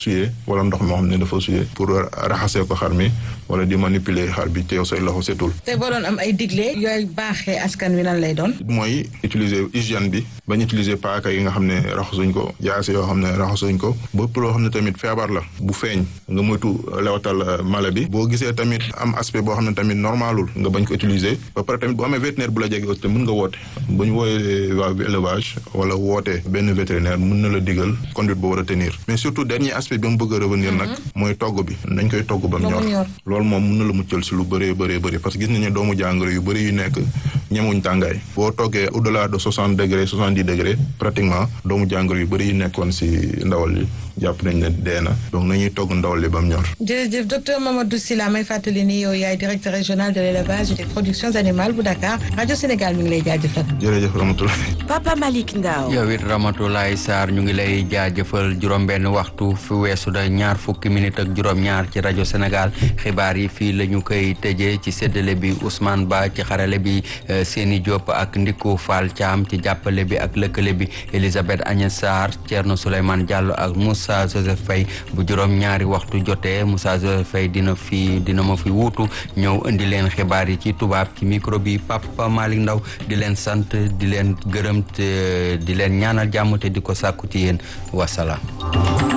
suyee wala ndox moo xam ne dafa suyee pour raxasee ko xar mi wala di manipuler xar bi te yow say loxo setul. te boo doon am ay digle yooyu baaxee askan wi lan lay doon. mooy utiliser hygiène bi bañ utiliser paaka yi nga xam ne raxasuñ ko jaase yoo xam ne raxasuñ ko bépp loo xam ne tamit feebar la bu feeñ nga moytu lewatal mala bi boo gisee tamit am aspect boo xam ne tamit normalul nga bañ ko utiliser ba pare tamit boo amee vétérinaire bu la jege aussi mën nga woote bu ñu wooyee waa élevage wala woote benn vétérinaire mën na la digal conduite boo war a tenir mais surtout dernier aspect bi mu bëgg a revenir nag mooy togg bi nañ koy togg ba mu ñor loolu moom mën na la muccal si lu bëree bëree bëri parce que gis nañu doomu jàngoro yu bëri yu nekk ñemuñ tàngaay boo toggee au delà de soixante degré soixante dix degré pratiquement doomu jàngoro yu bëri yu nekkoon si ndawal li jàpp nañ ne dee na donc nañuy togg ndawal li ba mu ñor. jërëjëf docteur Mamadou Sylla may fàttali ni yow yaay directeur régional de l' élevage et des productions animales bu Dakar rajo Sénégal mi ngi lay jaajëfal. jërëjëf Ramatoulaye. Papa Malick Ndao. yow it Ramatoulaye Sarr ñu ngi lay jaajëfal juróom-benn waxtu fi weesu da ñaar fukki minute ak juróom-ñaar ci rajo Sénégal xibaar yi fii la ñu koy tëjee ci séddale bi Ousmane Ba ci xarale bi Séni Diop ak Ndiko Fall Thiam ci jàppale bi ak lëkkale bi Elisabeth Agnès Sarr Thierno Souleymane Diallo ak Moussa Joseph Faye bu juróom-ñaari waxtu jotee Moussa Joseph Faye dina fi dina ma fi wuutu ñëw indi leen xibaar yi ci tubaab ci micro bi Papa Malick Ndaw di leen sant di leen gërëm te di leen ñaanal jàmm te di ko sàkku ci yéen wasalaam